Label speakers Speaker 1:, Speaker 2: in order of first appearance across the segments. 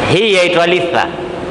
Speaker 1: hii yaitwa litha.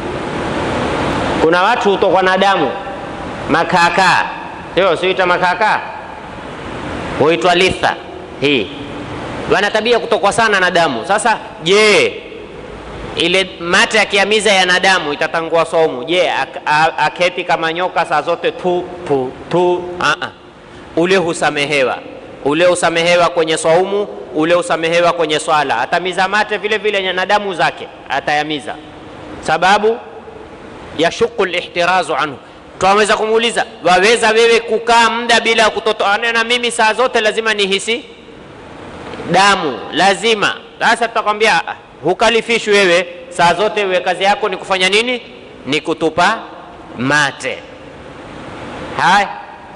Speaker 1: Kuna watu hutokwa na damu makaakaa, sio siita makaakaa, huitwa litha. Hii wana tabia kutokwa sana na damu. Sasa je, ile mate akiamiza yana damu itatangua saumu? Je, ak- a- aketi kama nyoka saa zote tu tu tu? Aa, ule husamehewa, ule husamehewa kwenye saumu, ule husamehewa kwenye swala. Atamiza mate vile vile na damu zake atayamiza, sababu yashuku lihtirazu anhu. Twaweza kumuuliza, waweza wewe kukaa muda bila ya kutotoana na mimi saa zote lazima nihisi damu lazima. Sasa tutakwambia "Ah, hukalifishwi wewe saa zote, wewe kazi yako ni kufanya nini? Ni kutupa mate. Haya,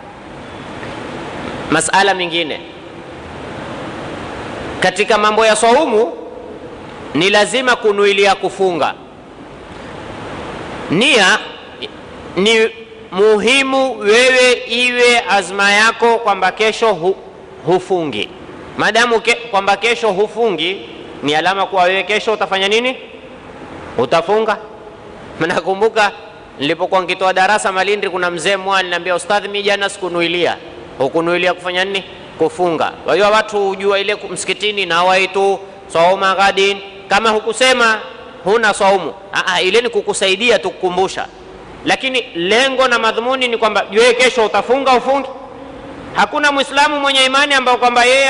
Speaker 1: masala mengine katika mambo ya saumu ni lazima kunuilia kufunga. Nia ni muhimu, wewe iwe azma yako kwamba kesho hu, hufungi Madamu ke, kwamba kesho hufungi ni alama kuwa wewe kesho utafanya nini? Utafunga. Nakumbuka nilipokuwa nikitoa darasa Malindi, kuna mzee mmoja aliniambia, ustadhi, mimi jana sikunuilia. Hukunuilia kufanya nini? Kufunga. Kwa hiyo watu hujua ile msikitini na waitu sauma ghadin, kama hukusema huna saumu, Aa, ile ni kukusaidia tu kukumbusha, lakini lengo na madhumuni ni kwamba wewe kesho utafunga ufungi Hakuna Mwislamu mwenye imani ambao kwamba yeye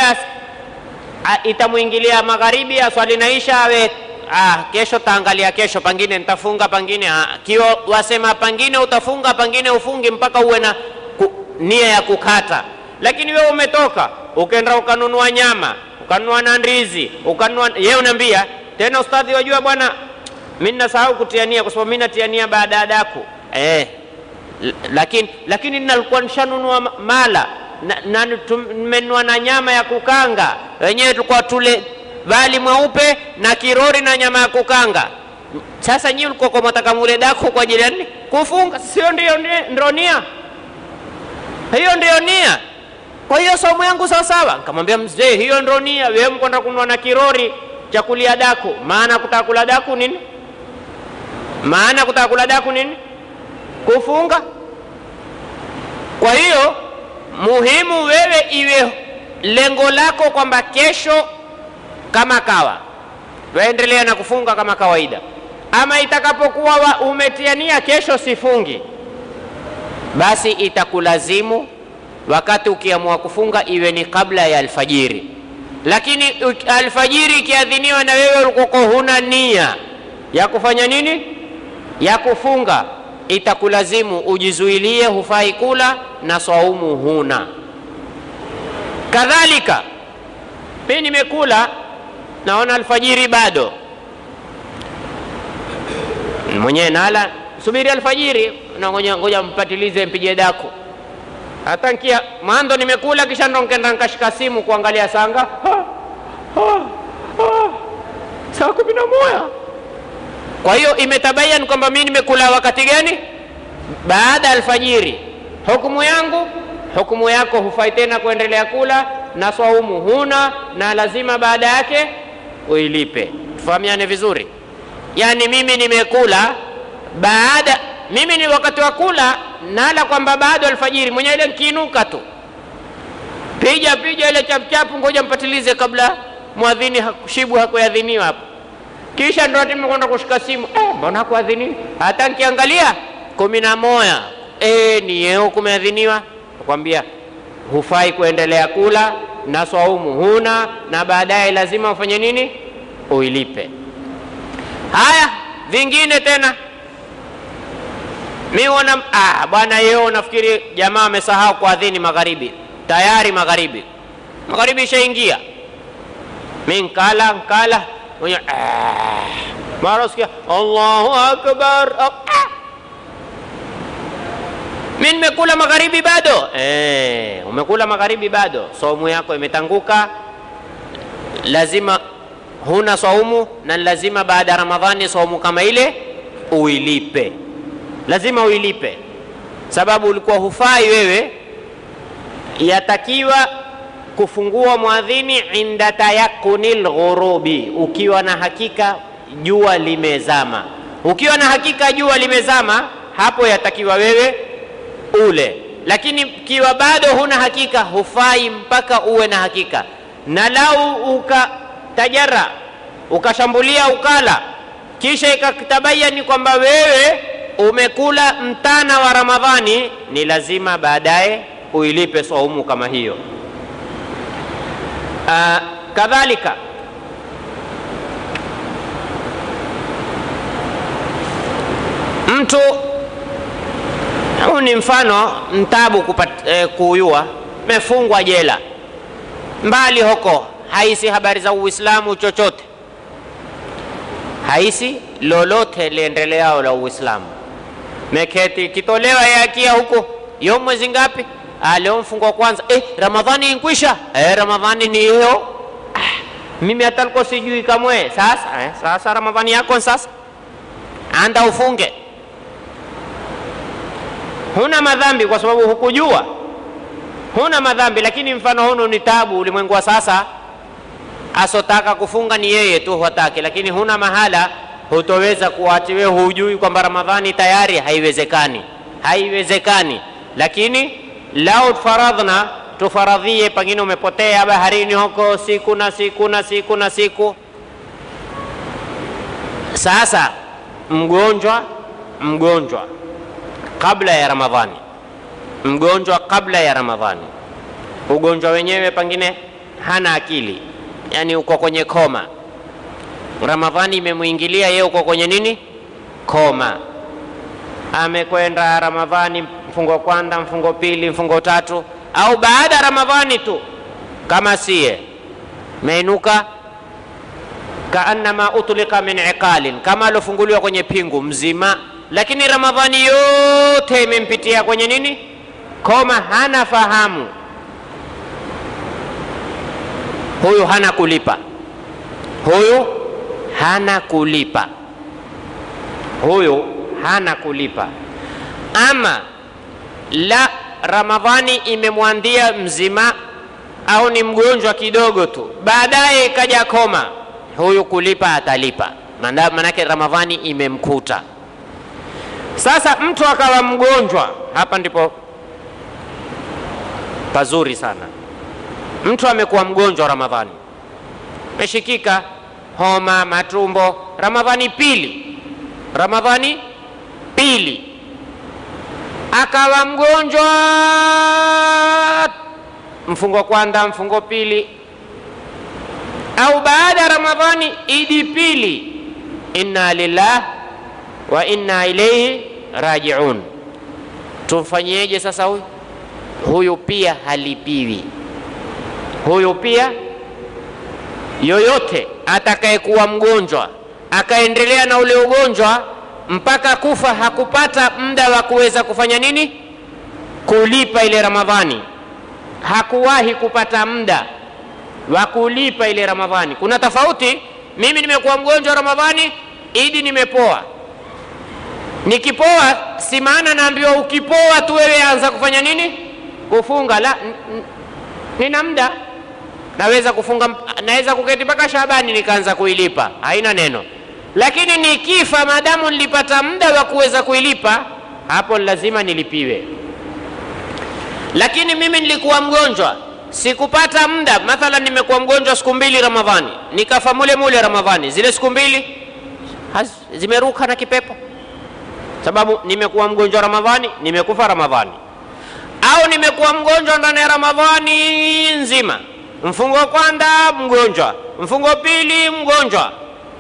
Speaker 1: itamwingilia magharibi aswali naisha awe ah, kesho taangalia kesho, pangine nitafunga, pangine ah. Kiwa wasema pangine utafunga, pangine ufungi mpaka uwe na ku, nia ya kukata. Lakini wewe umetoka ukenda ukanunua nyama ukanunua na ndizi ukanunua, yeye unaambia tena, ustadhi, wajua bwana, mimi nasahau kutia nia kwa sababu mimi natia nia baada ya daku eh, lakini lakini nalikuwa nishanunua mala na tumenunua na nyama ya kukanga, wenyewe tulikuwa tule wali mweupe na kirori na nyama ya kukanga. Sasa nyinyi ulikuwa kwa mtaka mule daku kwa ajili ya nini? Kufunga, sio ndio? Ndio nia hiyo, ndio nia. Kwa hiyo somo yangu sawa sawa. Nikamwambia mzee, hiyo ndio nia. Wewe mkwenda kununua na kirori cha kulia daku, maana kutaka kula daku nini? Maana kutaka kula daku nini? Kufunga. Kwa hiyo muhimu wewe iwe lengo lako kwamba kesho kama kawa waendelea na kufunga kama kawaida, ama itakapokuwa umetia nia kesho sifungi, basi itakulazimu wakati ukiamua kufunga iwe ni kabla ya alfajiri. Lakini alfajiri ikiadhiniwa na wewe ulikuwa huna nia ya kufanya nini, ya kufunga itakulazimu ujizuilie, hufai kula na swaumu huna. Kadhalika mi nimekula, naona alfajiri bado, mwenyewe nala, subiri alfajiri, ngoja ngoja mpatilize, mpige daku. Hata nkia mwanzo nimekula, kisha ndo nkenda nkashika simu kuangalia sanga saa kumi na moja kwa hiyo imetabayan kwamba mimi nimekula wakati gani? Baada ya alfajiri. Hukumu yangu, hukumu yako, hufai tena kuendelea kula na swaumu huna, na lazima baada yake uilipe. Tufahamiane vizuri. Yaani mimi nimekula baada, mimi ni wakati wa kula nala kwamba baada alfajiri, mwenye ile nkiinuka tu pija pija ile chapuchapu, ngoja mpatilize kabla mwadhini hakushibu hakuadhiniwa hapo kisha ndo ati kwenda kushika simu eh, mbona kuadhiniwa? Hata nkiangalia kumi na moja eh, ni yeo kumeadhiniwa. Nakwambia hufai kuendelea kula na swaumu huna, na baadaye lazima ufanye nini? Uilipe. Haya, vingine tena mi wana ah, bwana yeo, nafikiri jamaa amesahau kuadhini magharibi. Tayari magharibi, magharibi ishaingia. Mi nkala nkala mwenye mara sikia Allahu akbar. Ah. Mi nimekula magharibi bado. Eh, umekula magharibi bado, saumu yako imetanguka, lazima huna saumu, na lazima baada ya Ramadhani saumu kama ile uilipe, lazima uilipe, sababu ulikuwa hufai wewe, yatakiwa kufungua mwadhini inda tayakuni lghurubi, ukiwa na hakika jua limezama. Ukiwa na hakika jua limezama, hapo yatakiwa wewe ule, lakini kiwa bado huna hakika, hufai mpaka uwe na hakika. Na lau ukatajara ukashambulia ukala, kisha ikatabayani kwamba wewe umekula mtana wa Ramadhani, ni lazima baadaye uilipe saumu kama hiyo. Uh, kadhalika mtu huu ni mfano mtabu kupat, eh, kuyua mefungwa jela mbali huko, haisi habari za Uislamu chochote, haisi lolote liendeleao la Uislamu, meketi kitolewa yakia huko yo mwezi ngapi? Ah, leo mfungo kwanza. Eh, Ramadhani inkwisha. Eh, Ramadhani ni hiyo. Ah, mimi hata niko sijui kamwe. Sasa eh, sasa Ramadhani yako sasa, anda ufunge. Huna madhambi kwa sababu hukujua, huna madhambi, lakini mfano hunu ni tabu. Ulimwengu wa sasa, asotaka kufunga ni yeye tu hataki, lakini huna mahala, hutoweza kuachi wewe, hujui kwamba Ramadhani tayari. Haiwezekani, haiwezekani. Lakini lau faradhna tufaradhie, pengine umepotea baharini huko siku na siku na siku na siku. Sasa mgonjwa mgonjwa kabla ya Ramadhani, mgonjwa kabla ya Ramadhani, ugonjwa wenyewe pengine hana akili, yani uko kwenye koma. Ramadhani imemwingilia yeye, uko kwenye nini? Koma. Amekwenda Ramadhani mfungo kwanza, mfungo pili, mfungo tatu, au baada ya Ramadhani tu, kama siye meinuka kaannama utlika min iqalin, kama alofunguliwa kwenye pingu mzima lakini Ramadhani yote imempitia kwenye nini? Koma, hana fahamu. Huyu hana kulipa, huyu hana kulipa, huyu hana kulipa. Ama la Ramadhani imemwandia mzima au ni mgonjwa kidogo tu, baadaye ikaja koma, huyu kulipa atalipa, manake Ramadhani imemkuta. Sasa mtu akawa mgonjwa, hapa ndipo pazuri sana. Mtu amekuwa mgonjwa Ramadhani, meshikika homa, matumbo, Ramadhani pili, Ramadhani pili, akawa mgonjwa mfungo kwanza, mfungo pili, au baada ya Ramadhani idi pili, inna lillah wa inna ilaihi rajiun. Tumfanyieje sasa huyu? Huyu pia halipiwi, huyu pia yoyote atakayekuwa mgonjwa akaendelea na ule ugonjwa mpaka kufa, hakupata muda wa kuweza kufanya nini? Kulipa ile Ramadhani, hakuwahi kupata muda wa kulipa ile Ramadhani. Kuna tofauti. Mimi nimekuwa mgonjwa Ramadhani, idi nimepoa nikipoa si maana naambiwa ukipoa tu wewe anza kufanya nini? Kufunga. La, nina muda, naweza kufunga, naweza kuketi mpaka Shabani nikaanza kuilipa, haina neno. Lakini nikifa, maadamu nilipata muda wa kuweza kuilipa, hapo lazima nilipiwe. Lakini mimi nilikuwa mgonjwa, sikupata muda. Mathalan, nimekuwa mgonjwa siku mbili Ramadhani, nikafa mule mule Ramadhani, zile siku mbili zimeruka na kipepo sababu nimekuwa mgonjwa Ramadhani, nimekufa Ramadhani, au nimekuwa mgonjwa ndani ya Ramadhani nzima, mfungo wa kwanza mgonjwa, mfungo wa pili mgonjwa,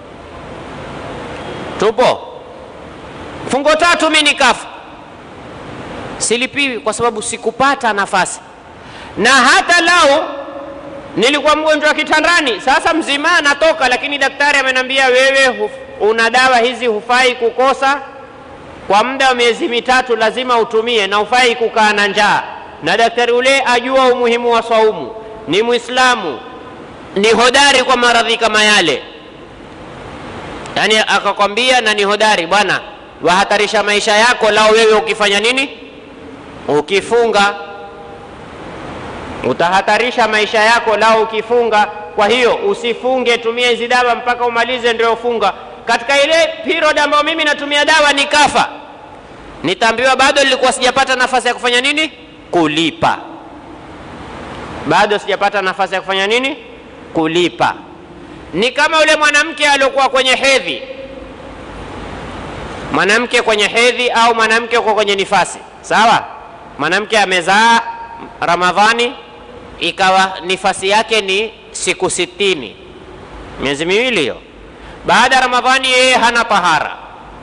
Speaker 1: tupo mfungo tatu, mi nikafa, silipiwi kwa sababu sikupata nafasi. Na hata lau nilikuwa mgonjwa kitandani, sasa mzima natoka, lakini daktari amenambia wewe una dawa hizi, hufai kukosa kwa muda wa miezi mitatu lazima utumie, na ufai kukaa na njaa. Na daktari ule ajua umuhimu wa saumu, ni Mwislamu, ni hodari kwa maradhi kama yale, yaani akakwambia na ni hodari bwana, wahatarisha maisha yako lao wewe ukifanya nini? Ukifunga utahatarisha maisha yako lao ukifunga. Kwa hiyo usifunge, tumia hizi dawa mpaka umalize ndio funga. katika ile period ambayo mimi natumia dawa nikafa, nitaambiwa bado nilikuwa sijapata nafasi ya kufanya nini? Kulipa. Bado sijapata nafasi ya kufanya nini? Kulipa. Ni kama yule mwanamke aliyokuwa kwenye hedhi, mwanamke kwenye hedhi au mwanamke uko kwenye nifasi, sawa. Mwanamke amezaa Ramadhani, ikawa nifasi yake ni siku sitini, miezi miwili hiyo. Baada ya Ramadhani yeye hana tahara,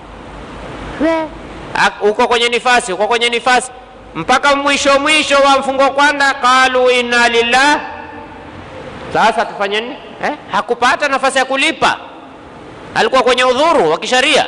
Speaker 1: uko kwenye nifasi, uko kwenye nifasi mpaka mwisho mwisho wa mfungo kwanza, qalu inna lillah. Sasa tufanye nini? Eh, hakupata nafasi ya kulipa, alikuwa kwenye udhuru wa kisharia.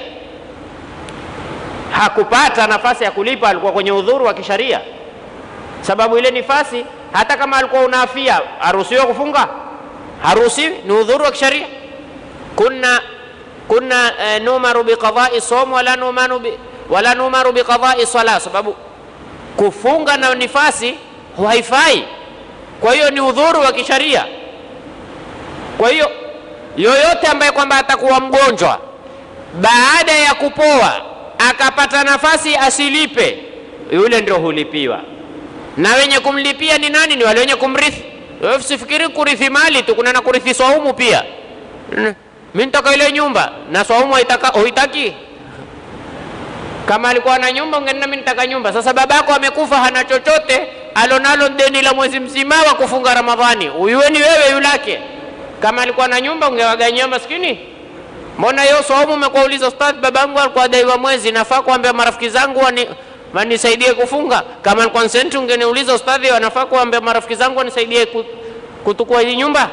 Speaker 1: Hakupata nafasi ya kulipa, alikuwa kwenye udhuru wa kisharia, sababu ile nifasi, hata kama alikuwa una afia, haruhusiwi kufunga, haruhusiwi, ni udhuru wa kisharia. kunna kunna eh, numaru biqadai som wala numanu bi, wala numaru biqadai sala, sababu kufunga na nifasi haifai. Kwa hiyo ni udhuru wa kisharia. Kwa hiyo yoyote ambaye kwamba atakuwa mgonjwa baada ya kupoa akapata nafasi asilipe, yule ndio hulipiwa. Na wenye kumlipia ni nani? Ni wale wenye kumrithi. Wewe usifikiri kurithi mali tu, kuna na kurithi swaumu pia. Mimi nitaka ile nyumba na swaumu huitaki kama alikuwa na nyumba ungenena mimi nitaka nyumba. Sasa babako amekufa, hana chochote, alonalo deni la mwezi mzima wa kufunga Ramadhani, uyuwe ni wewe yulake. Kama alikuwa na nyumba ungewaganyia maskini. Mbona hiyo saumu umekuwa uliza ustadhi, babangu alikuwa daiwa mwezi, nafaa kuambia marafiki zangu wani wanisaidie kufunga. Kama alikuwa senti, ungeniuliza ustadhi, wanafaa kuambia marafiki zangu wanisaidie kutukua hii nyumba.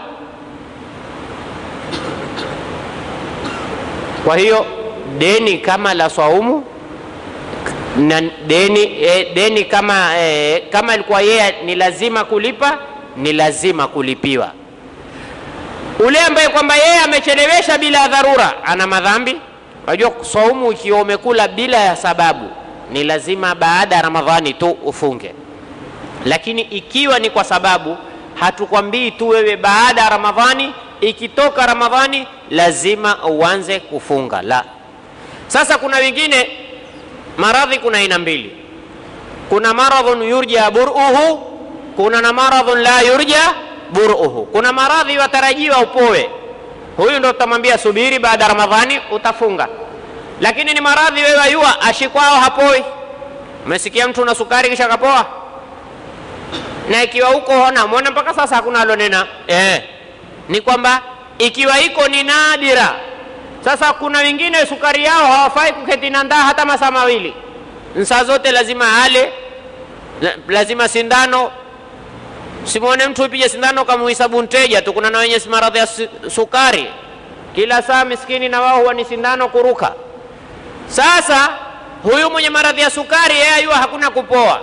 Speaker 1: Kwa hiyo deni kama la swaumu na deni, eh, deni kama eh, kama ilikuwa yeye ni lazima kulipa, ni lazima kulipiwa. Ule ambaye kwamba yeye amechelewesha bila dharura ana madhambi. Unajua, saumu ikiwa umekula bila ya sababu ni lazima baada ya Ramadhani tu ufunge, lakini ikiwa ni kwa sababu, hatukwambii tu wewe baada ya Ramadhani, ikitoka Ramadhani lazima uanze kufunga, la. Sasa kuna wengine maradhi kuna aina mbili, kuna maradhun yurja buruhu, kuna na maradhun la yurja buruhu. Kuna maradhi watarajiwa upoe, huyu ndo utamwambia subiri, baada ya Ramadhani utafunga. Lakini ni maradhi wewe ayua ashikwao hapoi. Umesikia mtu una sukari kisha kapoa, na ikiwa huko ona mwona mpaka sasa hakuna alonena eh, ni kwamba ikiwa iko ni nadira sasa kuna wengine sukari yao hawafai kuketi na ndaa hata masaa mawili, saa zote lazima ale, lazima sindano. Simwone mtu upige sindano kamuhisabu mteja tu. Kuna na wenye maradhi ya sukari, kila saa miskini na wao huwa ni sindano kuruka. Sasa huyu mwenye maradhi ya sukari yeye ayua hakuna kupoa,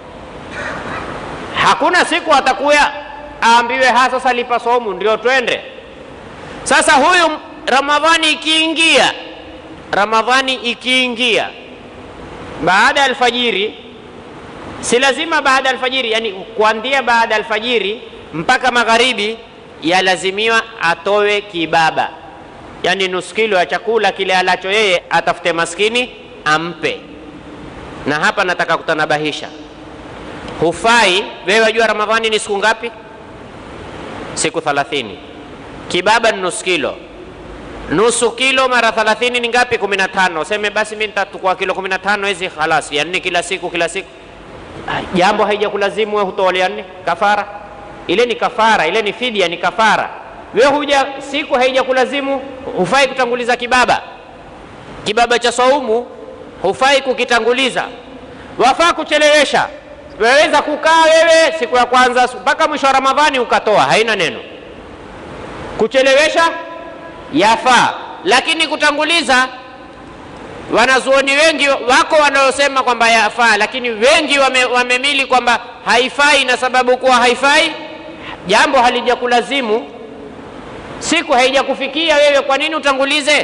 Speaker 1: hakuna siku atakuya aambiwe ha, sasa lipa somu ndio twende. Sasa huyu Ramadhani ikiingia, Ramadhani ikiingia baada ya alfajiri, si lazima baada ya alfajiri, yani kuanzia baada ya alfajiri mpaka magharibi, yalazimiwa atowe kibaba, yani nusu kilo ya chakula kile alacho yeye, atafute maskini ampe. Na hapa nataka kutanabahisha, hufai wewe. Wajua Ramadhani ni siku ngapi? Siku thalathini. Kibaba ni nusu kilo nusu kilo mara 30 ni ngapi? 15. Seme basi mimi nitatukua kilo 15 hizi khalas, yani kila siku kila siku. Jambo haijakulazimu wewe hutolea nini kafara? Ile ni kafara, ile ni fidia, ni kafara. Wewe huja siku haijakulazimu, hufai kutanguliza kibaba. Kibaba cha saumu hufai kukitanguliza, wafaa kuchelewesha. Waweza kukaa wewe siku ya kwanza mpaka mwisho wa Ramadhani ukatoa, haina neno. Kuchelewesha yafaa, lakini kutanguliza, wanazuoni wengi wako wanaosema kwamba yafaa, lakini wengi wame, wamemili kwamba haifai, na sababu kuwa haifai, jambo halijakulazimu, siku haijakufikia wewe, kwa nini utangulize?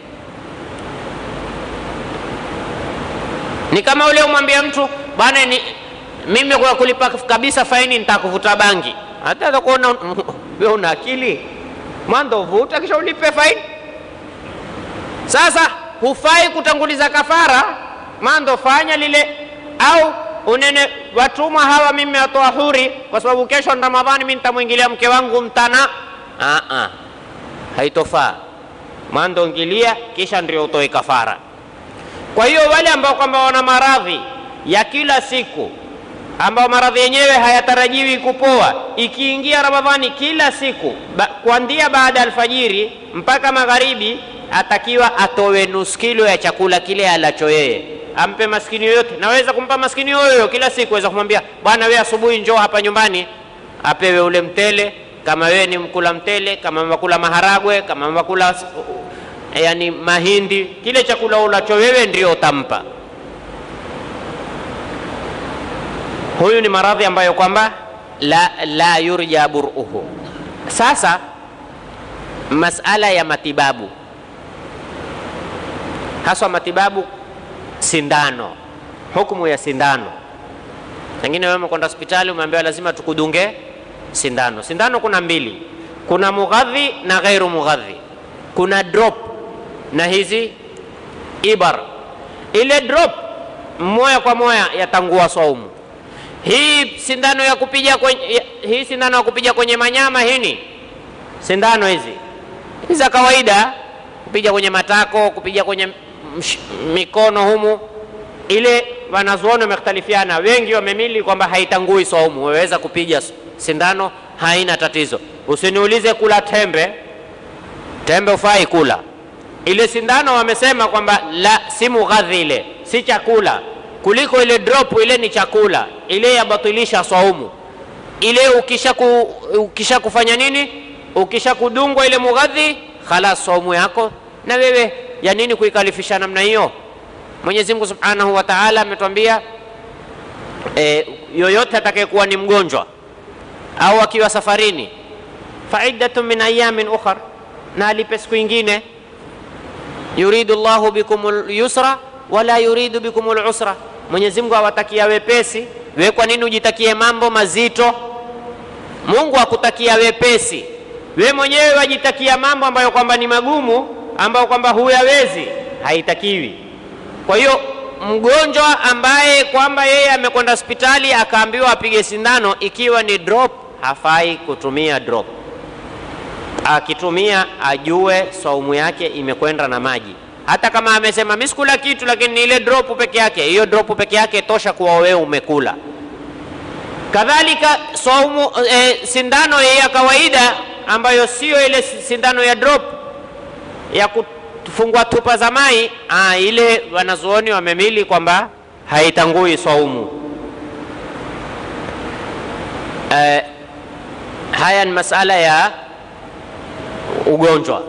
Speaker 1: Ni kama ule umwambia mtu bwana, ni mimi kwa kulipa kabisa faini nitakuvuta bangi, hata atakuona wewe una akili mwanzo vuta kisha ulipe faini. Sasa hufai kutanguliza kafara, mando fanya lile, au unene watumwa hawa mimi watoa huri, kwa sababu kesho ni Ramadhani, mimi nitamwingilia mke wangu mtana. Ah, ah, haitofaa. Mando ingilia, kisha ndio utoe kafara. Kwa hiyo wale ambao kwamba wana maradhi ya kila siku ambao maradhi yenyewe hayatarajiwi kupoa, ikiingia Ramadhani kila siku ba, kuanzia baada ya alfajiri mpaka magharibi, atakiwa atowe nusu kilo ya chakula kile alacho yeye, ampe maskini yoyote. Naweza kumpa maskini yoyoyo kila siku, weza kumwambia bwana, wewe asubuhi njoo hapa nyumbani, apewe ule mtele. Kama wewe ni mkula mtele, kama makula maharagwe, kama makula yani mahindi, kile chakula ulacho wewe ndio utampa. Huyu ni maradhi ambayo kwamba la, la yurja buruhu. Sasa masala ya matibabu, haswa matibabu sindano, hukumu ya sindano. Pengine wewe umekwenda hospitali umeambiwa lazima tukudunge sindano. Sindano kuna mbili, kuna mughadhi na ghairu mughadhi. Kuna drop na hizi ibar. Ile drop moya kwa moya yatangua saumu hii sindano ya kupiga kwenye, hii sindano ya kupiga kwenye manyama hini sindano hizi hizi za kawaida kupiga kwenye matako kupiga kwenye msh, mikono humu, ile wanazuoni wamekhtalifiana, wengi wamemili kwamba haitangui saumu. Waweza kupiga sindano, haina tatizo. Usiniulize kula tembe, tembe ufai kula. Ile sindano wamesema kwamba la, si mughadhi, ile si chakula kuliko ile drop ile ni chakula, ile yabatilisha saumu. Ile ukisha, ku, ukisha kufanya nini, ukisha kudungwa ile mughadhi, khalas saumu yako. Na wewe ya nini kuikalifisha namna hiyo? Mwenyezi Mungu Subhanahu wa Ta'ala ametwambia e, yoyote atakayekuwa ni mgonjwa au akiwa safarini, faiddatun min ayamin ukhar, na alipe siku ingine. Yuridu Allahu bikumul yusra wala yuridu bikumul usra Mwenyezi Mungu awatakia wepesi. We kwa nini ujitakie mambo mazito? Mungu akutakia wepesi, we mwenyewe wajitakia mambo ambayo kwamba ni magumu, ambayo kwamba huyawezi, haitakiwi. Kwa hiyo mgonjwa ambaye kwamba yeye amekwenda hospitali akaambiwa apige sindano, ikiwa ni drop, hafai kutumia drop. Akitumia ajue saumu yake imekwenda na maji hata kama amesema mimi sikula kitu, lakini ni ile drop peke yake, hiyo drop peke yake tosha kuwa wewe umekula. Kadhalika saumu e, sindano ya kawaida ambayo sio ile sindano ya drop ya kufungwa tupa za mai, ah, ile wanazuoni wamemili kwamba haitangui saumu. E, haya ni masala ya ugonjwa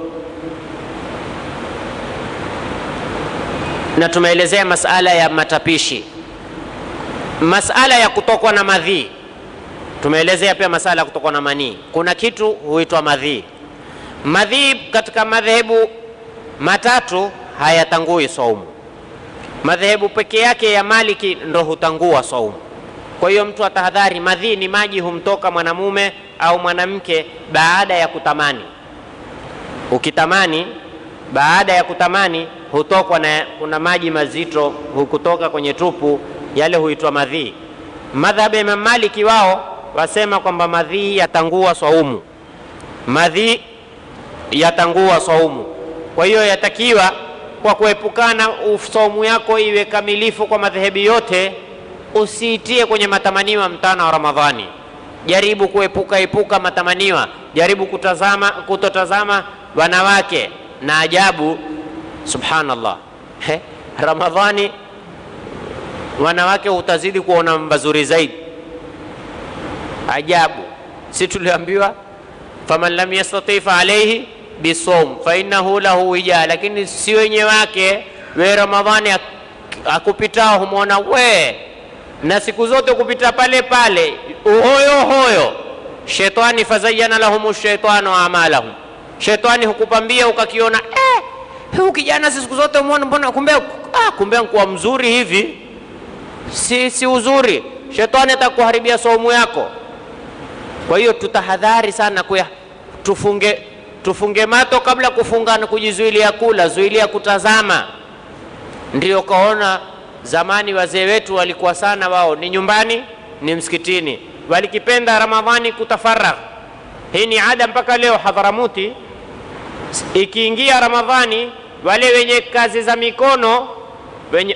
Speaker 1: na tumeelezea masala ya matapishi, masala ya kutokwa na madhii. Tumeelezea pia masala ya kutokwa na manii. Kuna kitu huitwa madhii. Madhii katika madhehebu matatu hayatangui saumu. Madhehebu peke yake ya Maliki ndo hutangua saumu. Kwa hiyo mtu atahadhari, madhii ni maji humtoka mwanamume au mwanamke baada ya kutamani. Ukitamani, baada ya kutamani hutokwa na kuna maji mazito hukutoka kwenye tupu, yale huitwa madhii. Madhhabu ya Imam Maliki wao wasema kwamba madhii yatangua saumu, madhii yatangua saumu. Kwa hiyo yatakiwa kwa kuepukana saumu yako iwe kamilifu kwa madhehebu yote, usiitie kwenye matamaniwa mtana wa Ramadhani. Jaribu kuepuka epuka matamaniwa, jaribu kutazama kutotazama wanawake na ajabu Subhanallah, He, Ramadhani wanawake utazidi kuona mazuri zaidi. Ajabu, si tuliambiwa faman lam yastati fa alayhi bisawm fa innahu lahu wija, lakini si wenye wake. We Ramadhani akupitao humwona we, na siku zote kupita pale pale uhoyo hoyo. Shetani fazayana lahum shaitanu amalahum, shetani hukupambia ukakiona eh, huyu kijana si siku zote muone, mbona kumbe, ah, kumbe nkuwa mzuri hivi. Si, si uzuri, shetani atakuharibia saumu yako. Kwa hiyo tutahadhari sana kuya, tufunge tufunge mato kabla kufunga na kujizuilia kula, zuilia kutazama. Ndio kaona zamani wazee wetu walikuwa sana, wao ni nyumbani, ni msikitini, walikipenda Ramadhani kutafaragh. Hii ni ada mpaka leo Hadharamuti, ikiingia Ramadhani, wale wenye kazi za mikono wenye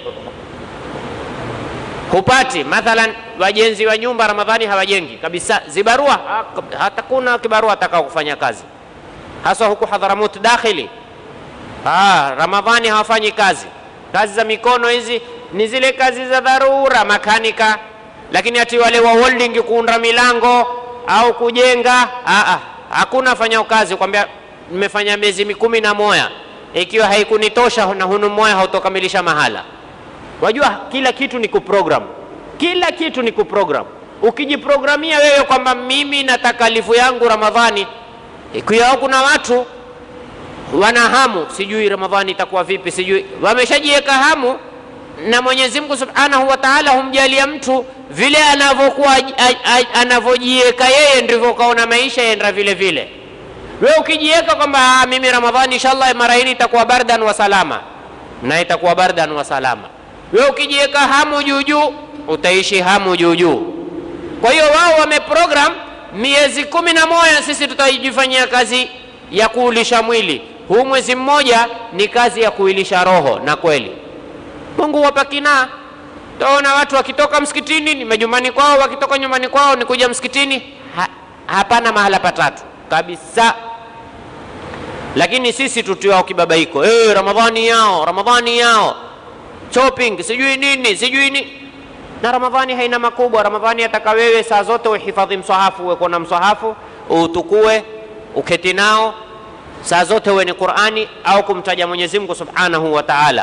Speaker 1: hupati mathalan, wajenzi wa nyumba Ramadhani hawajengi kabisa, zibarua hata kuna kibarua atakao kufanya kazi, haswa huku Hadharamuti dakhili. Ah, Ramadhani hawafanyi kazi. Kazi za mikono hizi ni zile kazi za dharura, makanika, lakini ati wale wa welding kuunda milango au kujenga, ah, ah, hakuna fanya kazi kwambia nimefanya miezi kumi na moja ikiwa haikunitosha na hunu moya hautokamilisha mahala. Wajua kila kitu ni kuprogram, kila kitu ni kuprogram. Ukijiprogramia wewe kwamba mimi na takalifu yangu Ramadhani, ikiwa kuna watu wana hamu, sijui Ramadhani itakuwa vipi, sijui wameshajiweka hamu, na Mwenyezi Mungu Subhanahu wa Ta'ala humjalia mtu vile anavyokuwa anavyojiweka yeye, ndivyo kaona maisha yaenda vile vile. Wewe ukijiweka kwamba mimi Ramadhani inshallah mara hii itakuwa bardan wa salama, na itakuwa bardan wa salama. Wewe ukijiweka hamu juu juu, utaishi hamu juu juu. Kwa hiyo wao wameprogram miezi kumi na moja, sisi tutajifanyia kazi ya kuulisha mwili. Huu mwezi mmoja ni kazi ya kuilisha roho, na kweli Mungu wapakina taona watu wakitoka msikitini ni majumbani kwao, wakitoka nyumbani kwao ni kuja msikitini. Ha, hapana mahala patatu kabisa. Lakini sisi tutiwao kibabaiko, hey, Ramadhani yao Ramadhani yao shopping sijui nini sijui ni na Ramadhani haina makubwa. Ramadhani ataka wewe saa zote uhifadhi mswahafu, uwe kuna mswahafu utukue, uketi nao saa zote, uwe ni Qur'ani au kumtaja Mwenyezi Mungu Subhanahu wa Ta'ala.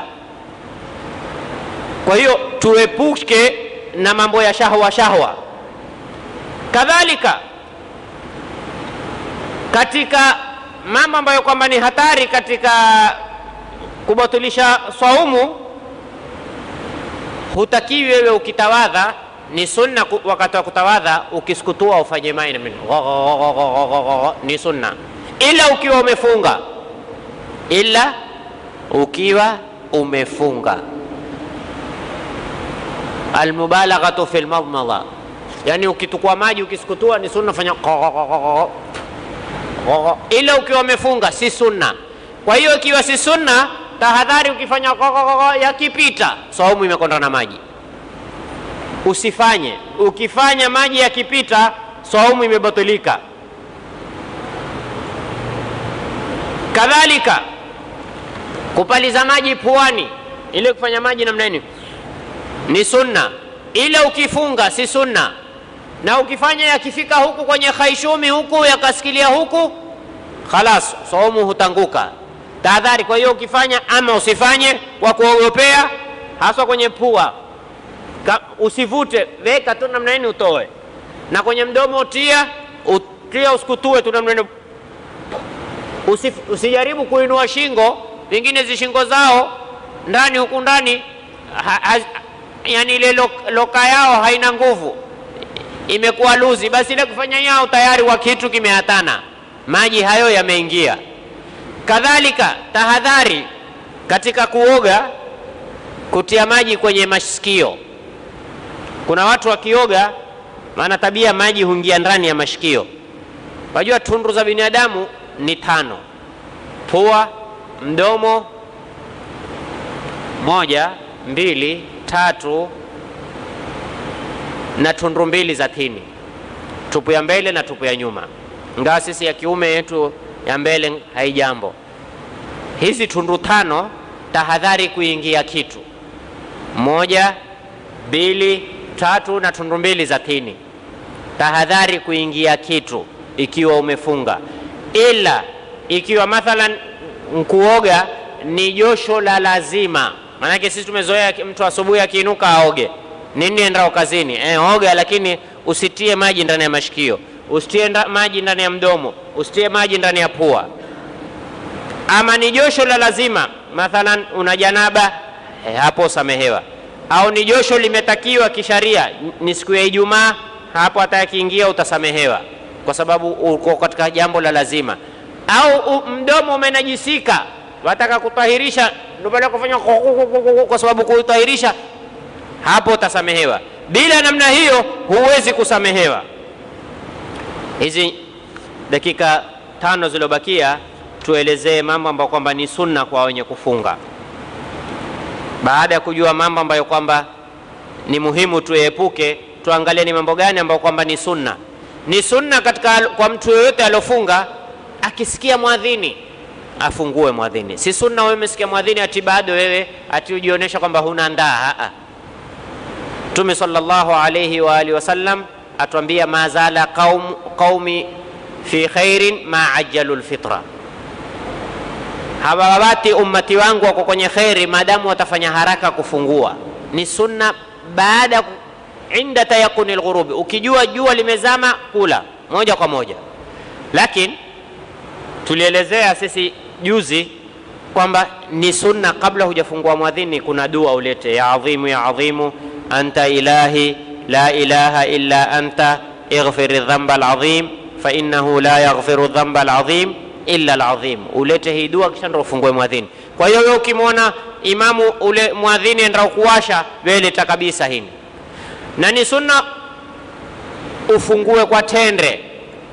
Speaker 1: Kwa hiyo tuepuke na mambo ya shahwa shahwa. Kadhalika katika mambo ambayo kwamba ni hatari katika kubatilisha swaumu, hutakiwi wewe ukitawadha, ni sunna wakati wa kutawadha ukisukutua ufanye maina ni sunna, ila ukiwa umefunga, ila ukiwa umefunga almubalaghatu fi lmadmadha, yani ukitukua maji ukisukutua ni sunna, fanya ila ukiwa umefunga si sunna. Kwa hiyo ikiwa si sunna, tahadhari, ukifanya yakipita, saumu imekonda na maji, usifanye. Ukifanya maji yakipita, saumu imebatilika. Kadhalika kupaliza maji puani, ile kufanya maji namna nini ni sunna, ila ukifunga si sunna. Na ukifanya yakifika huku kwenye khaishumi huku yakasikilia huku, khalas saumu hutanguka. Tahadhari. Kwa hiyo ukifanya ama usifanye kwa kuogopea, haswa kwenye pua, usivute, weka tu namna nini utoe, na kwenye mdomo tia, utia usikutue tu namna nini. Usif, usijaribu kuinua shingo, vingine zishingo zao ndani huku ndani ha, ha, yani ile loka yao haina nguvu, imekuwa luzi, basi ile kufanya yao tayari wa kitu kimehatana, maji hayo yameingia. Kadhalika tahadhari katika kuoga, kutia maji kwenye masikio. Kuna watu wakioga, maana tabia maji huingia ndani ya mashikio. Wajua tundu za binadamu ni tano: pua, mdomo, moja, mbili tatu na tundu mbili za tini, tupu ya mbele na tupu ya nyuma. Ingawa sisi ya kiume yetu ya mbele haijambo. Hizi tundu tano, tahadhari kuingia kitu moja, mbili, tatu na tundu mbili za tini. Tahadhari kuingia kitu ikiwa umefunga, ila ikiwa mathalan kuoga ni josho la lazima Maanake sisi tumezoea mtu asubuhi akiinuka aoge nini, endao kazini eh, oga, lakini usitie maji ndani ya mashikio, usitie maji ndani ya mdomo, usitie maji ndani ya pua. Ama ni josho la lazima, mathalan una janaba eh, hapo samehewa, au ni josho limetakiwa kisharia, ni siku ya Ijumaa, hapo hata yakiingia utasamehewa, kwa sababu uko katika jambo la lazima. au u- mdomo umenajisika, wataka kutahirisha, ndio baada ya kufanya kwa sababu kutahirisha, hapo utasamehewa. Bila namna hiyo huwezi kusamehewa. Hizi dakika tano zilizobakia tuelezee mambo ambayo kwamba ni sunna kwa wenye kufunga. Baada ya kujua mambo ambayo kwamba ni muhimu tuepuke, tuangalie ni mambo gani ambayo kwamba ni sunna. Ni sunna katika kwa mtu yoyote aliofunga, akisikia mwadhini afungue mwadhini. Si sunna wewe umesikia mwadhini ati bado wewe ati ujionyesha kwamba huna ndaa. Aa. Mtume sallallahu alayhi wa alihi wasallam atuambia mazala qaum, qaumi fi khairin ma ajjalu lfitra, hawawati ummati wangu wako kwenye kheri maadamu watafanya haraka kufungua. Ni sunna baada inda tayaquni lghurubi, ukijua jua limezama kula moja kwa moja. Lakini tulielezea sisi juzi kwamba ni sunna kabla hujafungua mwadhini, kuna dua ulete, ya adhimu ya adhimu anta ilahi la ilaha illa anta ighfir dhanba alazim fa innahu la yaghfiru dhanba alazim illa alazim. Ulete hii dua kisha ndo ufungue mwadhini. Kwa hiyo wewe ukimwona imamu ule mwadhini enda kuwasha, wewe leta kabisa hini, na ni sunna ufungue kwa tende.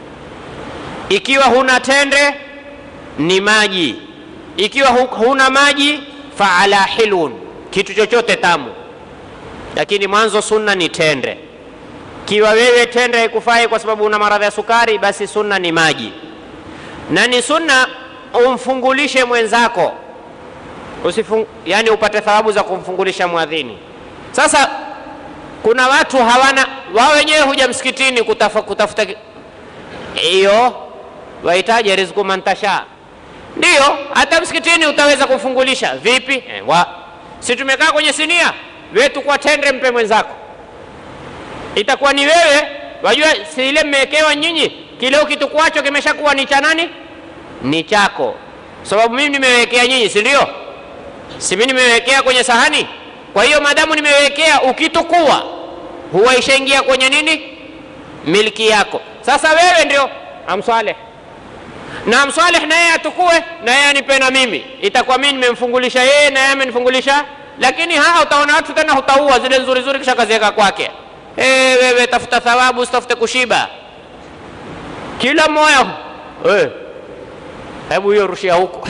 Speaker 1: Ikiwa huna tende ni maji, ikiwa hu- huna maji fa ala hilun, kitu chochote tamu, lakini mwanzo sunna ni tende. Kiwa wewe tende haikufai kwa sababu una maradhi ya sukari, basi sunna ni maji, na ni sunna umfungulishe mwenzako usifung, yani upate thawabu za kumfungulisha mwadhini. Sasa kuna watu hawana wao wenyewe huja msikitini kutafa, kutafuta ki- hiyo wahitaji rizku mantasha, ndiyo hata msikitini utaweza kumfungulisha vipi? Eh, wa si tumekaa kwenye sinia wetu kwa tendre, mpe mwenzako, itakuwa ni wewe. Wajua si ile mmewekewa nyinyi, kile ukitukwacho kimeshakuwa ni cha nani? Ni chako, sababu mimi nimewekea nyinyi, si ndio? si mimi nimewekea kwenye sahani. Kwa hiyo maadamu nimewekea, ukitukua huwa ishaingia kwenye nini, milki yako. Sasa wewe ndio amswaleh na amswaleh, na yeye atukue na yeye anipe na mimi, itakuwa mimi nimemfungulisha yeye na yeye amenifungulisha. Lakini haa, utaona watu tena hutaua zile nzuri nzuri, kisha kaziweka kwake. Hey, wewe tafuta thawabu, usitafute kushiba. Kila mmoja hey, hebu hiyo rushia huko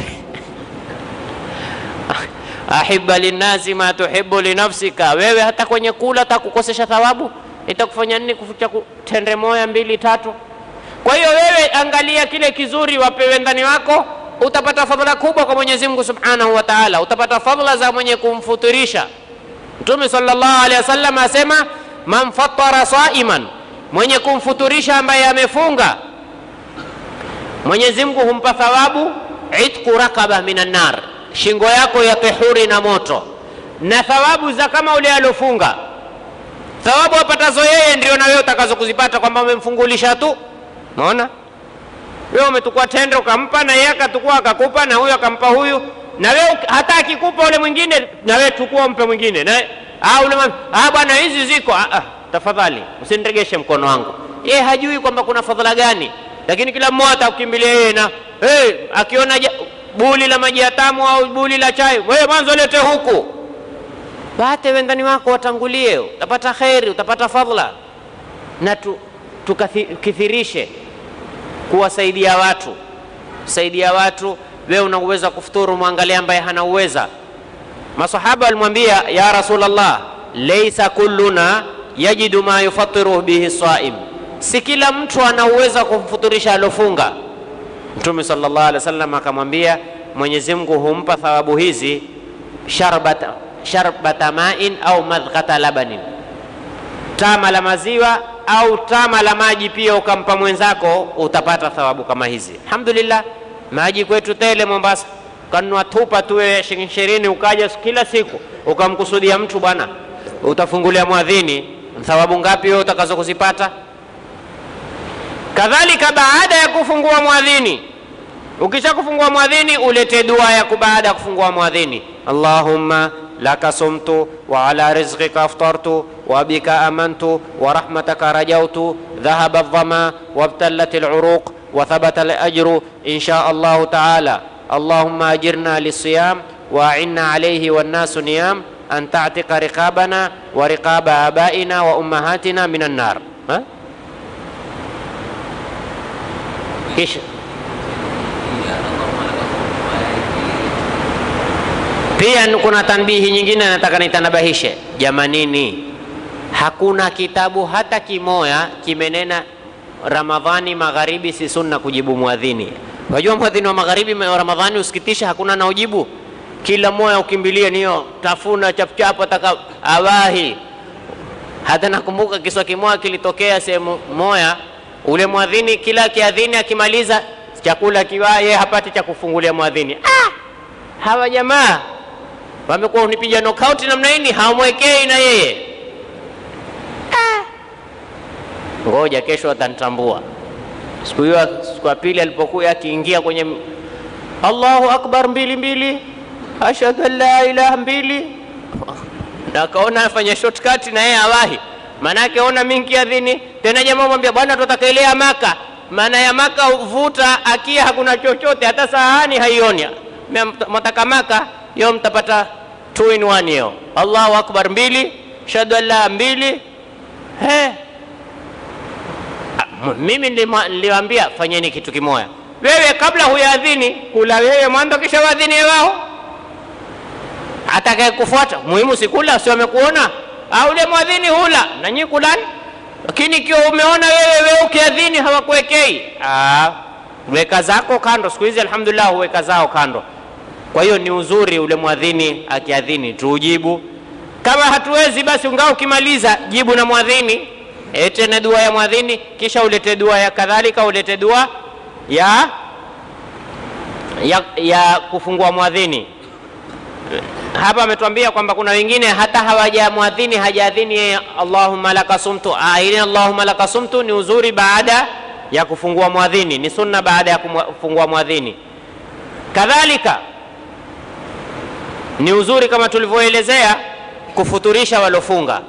Speaker 1: ahibba linnasi ma tuhibbu linafsika. Wewe hata kwenye kula takukosesha thawabu, itakufanya nini? Kufucha ku- tende moya mbili tatu. Kwa hiyo wewe angalia kile kizuri, wapewe ndani wako, utapata fadhila kubwa kwa Mwenyezi Mungu Subhanahu wa Ta'ala, utapata fadhila za mwenye kumfuturisha. Mtume sallallahu alaihi wasallam asema, man fattara saiman, mwenye kumfuturisha ambaye amefunga, Mwenyezi Mungu humpa thawabu itqu rakaba minan nar, shingo yako ya tehuri na moto, na thawabu za kama ule aliofunga. Thawabu apatazo yeye ndio na wewe utakazo kuzipata, kwamba umemfungulisha tu. Umeona, wewe umetukua tende ukampa, na yeye akatukua akakupa, na huyu akampa huyu, na wewe hata akikupa ule mwingine, na wewe chukua umpe mwingine, na ah, ule mama, ah, bwana hizi ziko ah, ah, tafadhali usiniregeshe mkono wangu. Yeye hajui kwamba kuna fadhila gani, lakini kila mmoja atakukimbilia yeye na hey, akiona ja, buli la maji ya tamu au buli la chai, wewe mwanzo lete huku, wate wendani wako watangulie, utapata kheri, utapata fadhila, na tu, tukithirishe kuwasaidia watu, saidia watu. Wewe una uwezo wa kufuturu, mwangalia ambaye hana uweza. Masahaba walimwambia ya Rasulullah, laisa kulluna yajidu ma yufatiru bihi saim, si kila mtu ana uwezo wa kumfuturisha alofunga. Mtume sallallahu alaihi wasallam akamwambia, Mwenyezi Mungu humpa thawabu hizi sharbata, sharbata main au madhqata labanin, tama la maziwa au tama la maji pia ukampa mwenzako, utapata thawabu kama hizi. Alhamdulillah, maji kwetu tele Mombasa, kanunua tupa tuwe shilingi ishirini, ukaja kila siku ukamkusudia mtu bwana, utafungulia mwadhini, thawabu ngapi wewe utakazo kuzipata? Kadhalika baada ya kufungua mwadhini, ukisha kufungua mwadhini ulete dua ya baada ya kufungua mwadhini, Allahumma laka sumtu wa ala rizqika aftartu wa bika amantu wa rahmataka rajautu dhahaba dhama wabtallat aluruq وثبت الأجر إن شاء الله تعالى اللهم أجرنا للصيام وأعنا عليه والناس نيام أن تعتق رقابنا ورقاب آبائنا وأمهاتنا من النار ها؟ kisha pia kuna tanbihi nyingine nataka nitanabahishe jamanini hakuna kitabu hata kimoya kimenena ramadhani magharibi si sunna kujibu mwadhini wajua mwadhini wa magharibi wa ramadhani usikitisha hakuna naojibu kila moya ukimbilie niyo tafuna chapchapu ataka awahi hata nakumbuka kiswa kimoya kilitokea sehemu moya ule mwadhini kila kiadhini akimaliza chakula kiwa yeye hapati cha kufungulia mwadhini ah! hawa jamaa wamekuwa unipiga knockout namna hii hawamwekei na yeye ah! ngoja kesho atanitambua siku hiyo siku ya pili alipokuwa akiingia kwenye allahu akbar mbili mbili ashhadu an la ilaha mbili na akaona afanya shortcut na yeye awahi maanake ona mingi adhini tena jamaa mwambia bwana tutaka ile ya maka maana ya maka vuta akia hakuna chochote hata sahani haioni mwataka maka yo mtapata two in one hiyo allahu akbar mbili shahadu an la mbili he mimi niliwaambia fanyeni kitu kimoya wewe kabla huyaadhini kula wewe mwanzo kisha waadhini wao atakaye kufuata muhimu sikula si wamekuona au ule mwadhini hula na nyi kulani lakini ikiwa umeona wewe wewe ukiadhini hawakuwekei weka zako kando siku hizi alhamdulillah huweka zao kando kwa hiyo ni uzuri ule mwadhini akiadhini tuujibu kama hatuwezi basi ungaa ukimaliza jibu na mwadhini ete na dua ya mwadhini kisha ulete dua ya kadhalika ulete dua ya ya, ya kufungua mwadhini hapa ametuambia kwamba kuna wengine hata hawajamwadhini hajaadhini yeye allahumma laka sumtu ile allahumma laka sumtu ni uzuri baada ya kufungua mwadhini ni sunna baada ya kufungua mwadhini kadhalika ni uzuri kama tulivyoelezea kufuturisha walofunga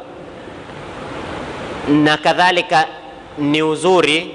Speaker 1: na kadhalika ni uzuri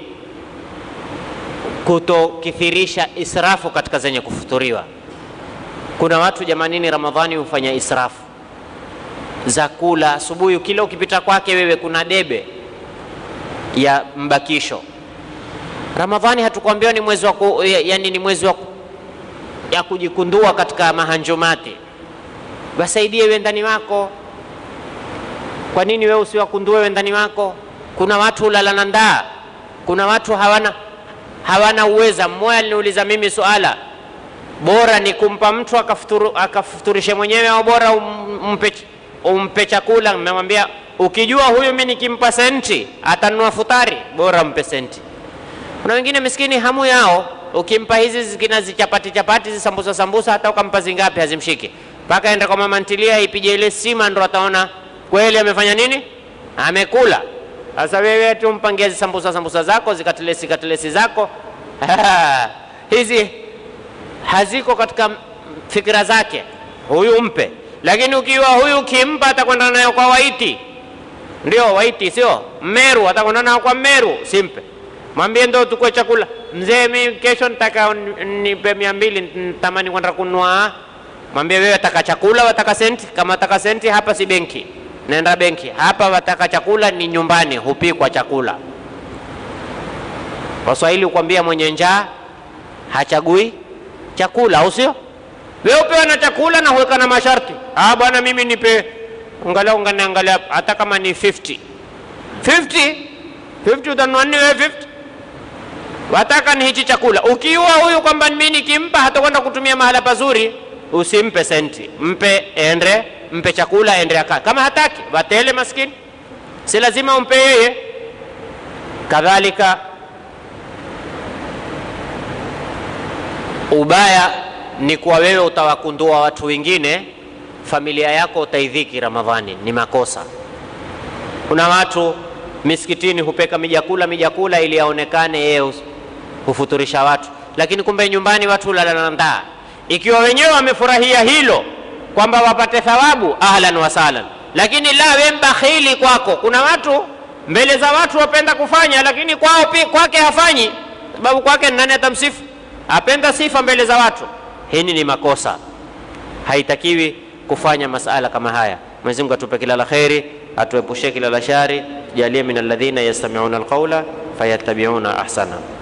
Speaker 1: kutokithirisha israfu katika zenye kufuturiwa kuna watu jamanini ramadhani hufanya israfu za kula asubuhi kila ukipita kwake wewe kuna debe ya mbakisho ramadhani hatukwambia ni mwezi wa ku, yani ni mwezi wa ya kujikundua katika mahanjumati wasaidie wendani wako kwa nini wewe usiwakundue wendani wako kuna watu hulala na ndaa kuna watu hawana hawana uweza mmoja aliniuliza mimi suala bora ni kumpa mtu akafuturu, akafuturishe mwenyewe au bora umpe, umpe chakula mmemwambia ukijua huyu mi nikimpa senti atanunua futari bora mpe senti kuna wengine miskini hamu yao ukimpa hizi zikina zichapati chapati zisambusa sambusa hata ukampa zingapi hazimshiki mpaka enda kwa mama ntilia ipige ile sima ndo ataona kweli amefanya nini amekula sasa wewe tu mpangia zisambusa sambusa zako zikatilesi katilesi zako hizi haziko katika fikira zake huyu mpe lakini ukiwa huyu ukimpa atakwenda nayo kwa waiti ndio waiti sio mmeru atakwenda nayo kwa mmeru simpe mwambie ndo tukue chakula mzee mi kesho nitaka nipe mia mbili tamani kwenda kununua mwambie wewe wataka chakula wataka senti kama wataka senti hapa si benki naenda benki hapa wataka chakula ni nyumbani hupikwa chakula waswahili hukwambia mwenye njaa hachagui chakula au sio wewe upewa na chakula na huweka na masharti ah bwana mimi nipe angalau nganaangalia hata kama ni 50 50 50 utanunua nini wewe 50 wataka ni hichi chakula ukiua huyu kwamba mimi nikimpa hatakwenda kutumia mahala pazuri usimpe senti mpe ende mpe chakula ende akaa kama hataki watele maskini si lazima umpe yeye kadhalika ubaya ni kuwa wewe utawakundua watu wengine familia yako utaidhiki ramadhani ni makosa kuna watu misikitini hupeka mijakula mijakula ili aonekane yeye hufuturisha watu lakini kumbe nyumbani watu hulala na ndaa ikiwa wenyewe wamefurahia hilo kwamba wapate thawabu ahlan wasalan lakini la we mbakhili kwako kuna watu mbele za watu wapenda kufanya lakini kwao kwake hafanyi sababu kwake nani atamsifu? Apenda sifa mbele za watu. Hili ni makosa, haitakiwi kufanya masala kama haya. Mwenyezi Mungu atupe kila la kheri, atuepushe kila la shari, tujalie min alladhina yastami'una alqawla fayattabi'una ahsana.